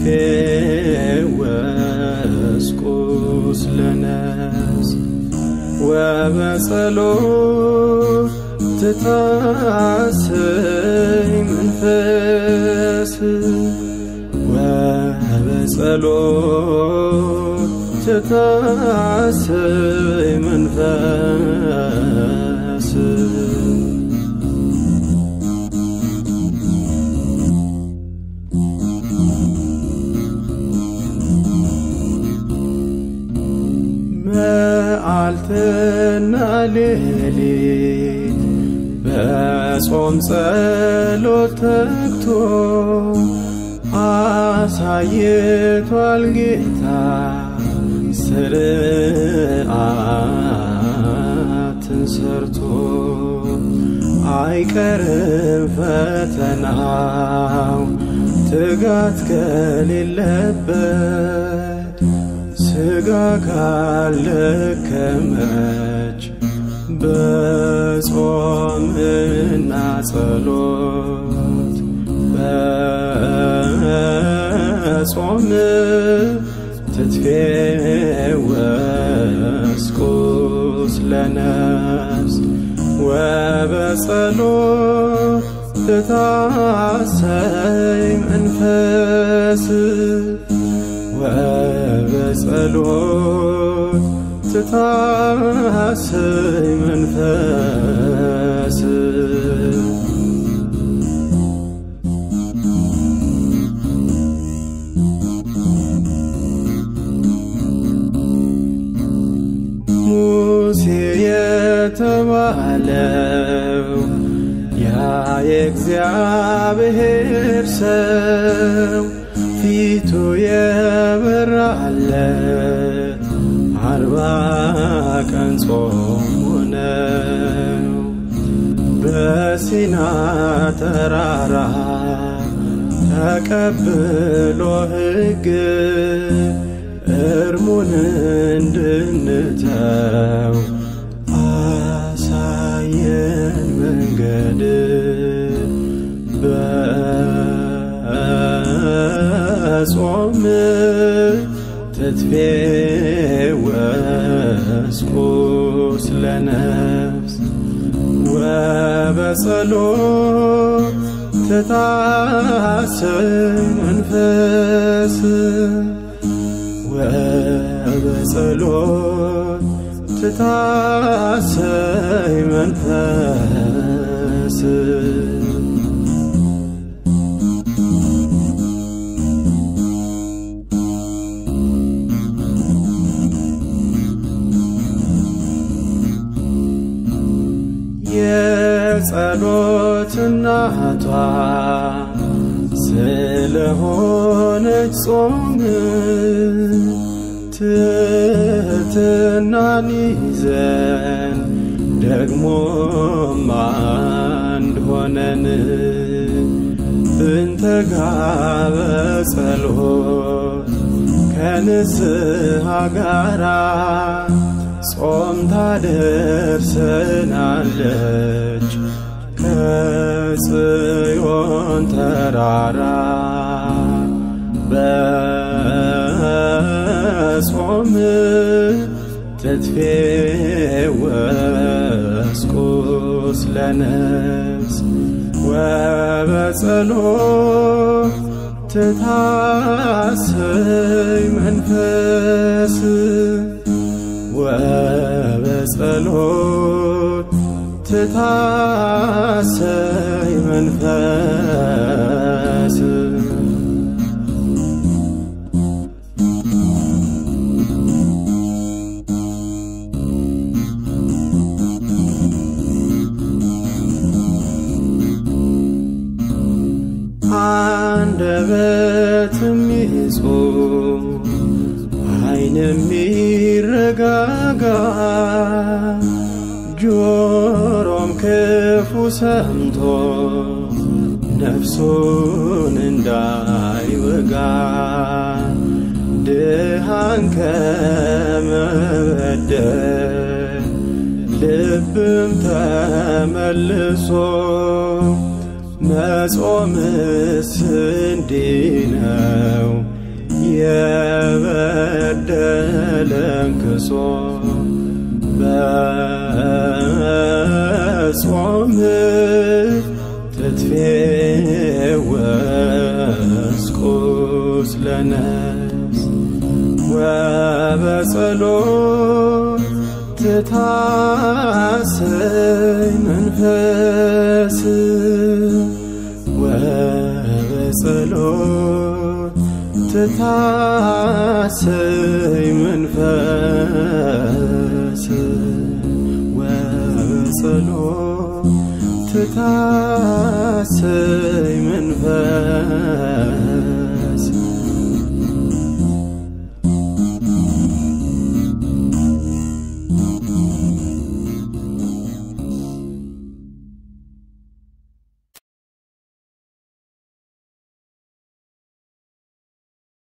ትትፌወስ ቁስለ ነፍስ ወበጸሎት ትታሰይ መንፈስ ወበጸሎት ትታሰይ መንፈስ መዓልትና ሌሊት በጾም ጸሎት ተግቶ አሳይቷል ጌታ ስርዓትን ሰርቶ አይቀርም ፈተናው ትጋት ከሌለበት ስጋ ካልደከመች በጾምና ጸሎት በጾም ትትፌወስ ቁስለ ነፍስ ወበጸሎት ትታሰይ መንፈስ ወበጸሎት ትታሰይ መንፈስ ሙሴ የተባለው ያ የእግዚአብሔር ሰው ፊቱ የበራለት አርባ ቀን ጾሙ ነው። በሲና ተራራ ተቀብሎ ሕግ እርሙን እንድንተው አሳየን መንገድ በጾም ትትፌወስ ቁስለ ነፍስ ወበጸሎት ትታሰይ መንፈስ ወበጸሎት ትታሰይ መንፈስ የጸሎት እናቷ ስለሆነች ጾም ትሕትናን ይዘን ደግሞም አንድ ሆነን ብንተጋ በጸሎት ከንስሐ ጋራ ጾም ታደርሰናለች ከጽዮን ተራራ በጾም ትትፌወስ ቁስለ ነፍስ ወበጸሎት ትታሰይ መንፈስ ወበጸሎት ትታሰይ መንፈስ አንደበት የሚጾም ዓይን የሚረጋጋ ጆሮም ክፉ ሰምቶ ነፍሱን እንዳይወጋ ድሃን ከመበደል ልብም ተመልሶ መጾምስ እንዲህ ነው በደለን ክሶ በጾም ትትፌወስ ቁስለ ነፍስ ወበጸሎት ትታሰይ መንፈስ ወበጸሎት ትታሰይ መንፈስ ወበጸሎት ትታሰይ መንፈስ